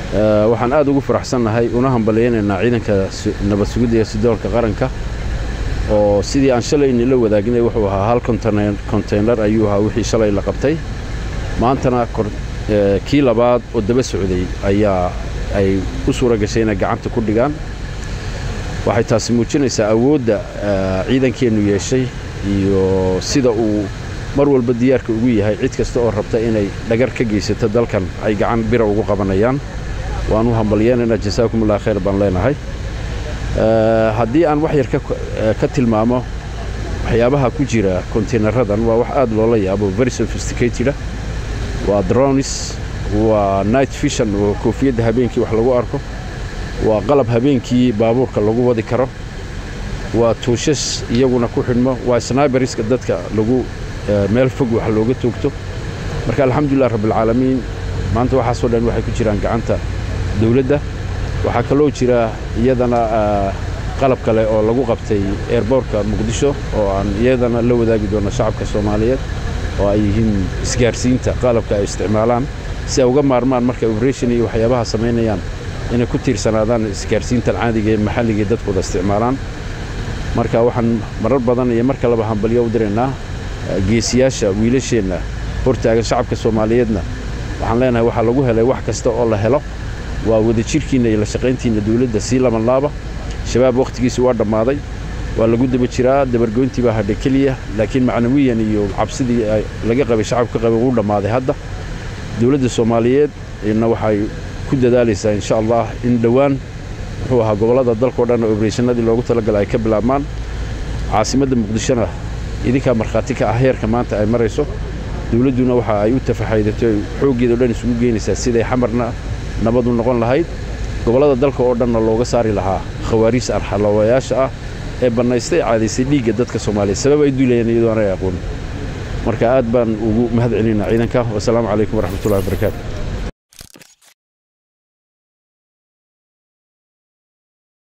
waxaan aad ugu faraxsannahay una hambalyaynaynaa ciidanka nabad sugidda iyo sidoolka qaranka oo sidii aan shalay inila wadaagnay wuxuu ahaa hal konteynar ayuu ahaa wixii shalay la qabtay maantana kii labaad oo daba socday ayaa ay u suura gashay inay gacanta ku dhigaan waxay taasi muujinaysaa awoodda ciidankeennu yeeshay iyo sida uu mar walba diyaarka ugu yahay cid kasta oo rabta inay dhagar ka geysato dalkan ay gacan bira ugu qabanayaan waan u hambalyeenaynaa jasaakum allah khayr baan leenahay haddii aan wax yar ka tilmaamo waxyaabaha ku jira kontaynaradan waa wax aad loola yaabo very sophisticateda waa dronis waa night vision oo koofiyadda habeenkii wax lagu arko waa qalab habeenkii baabuurka lagu wadi karo waa tuushas iyaguna ku xidhmo waa sniberiska dadka lagu meel fog wax looga toogto marka alxamdulilah rabbilcaalamiin maanta waxaasoo dhan waxay ku jiraan gacanta dawladda waxaa kaloo jira iyadana qalab kale oo lagu qabtay eerboorka muqdisho oo aan iyadana la wadaagi doonno shacabka soomaaliyeed oo ay yihiin isgaarsiinta qalabka ay isticmaalaan si ay uga maarmaan markay operation iyo waxyaabaha samaynayaan inay ku tiirsanaadaan isgaarsiintan caadiga ee maxalliga ee dadkooda isticmaalaan marka waxaan marar badan iyo mar kaleba hambalyo u diraynaa geesiyaasha wiilasheenna hortaagan shacabka soomaaliyeedna waxaan leenahay waxaa lagu helay wax kasta oo la helo waa wadajirkiinna iyo la shaqayntiinna dawladda sii labanlaaba shabaab wakhtigiisi waa dhammaaday waa lagu daba jiraa dabargoyntii baa hadha keliya laakiin macnawiyan iyo cabsidii laga qabay shacabka qabay wuu dhammaaday hadda dawladda soomaaliyeed na waxay ku dadaalaysaa insha allah in dhowaan muxuu ahaa gobollada dalkao dhan obreshannadii loogu talagalay ay ka bilaabmaan caasimadda muqdishona idinkaa markhaati ka ah heerka maanta ay marayso dawladduna waxa ay u tafaxaydatay xooggeeda o dhan isugu geynaysaa siday xamarna nabadu noqon lahayd gobollada dalka oo dhanna looga saari lahaa khawaariis arxalawayaasha ah ee bannaystay caadaysay dhiigga dadka soomaaliyeed sabab ay duulayeen iyadoo aanay aqoonin marka aad baan ugu mahad celinaa ciidanka wasalaamu calaykum waraxmatullahi wabarakaatu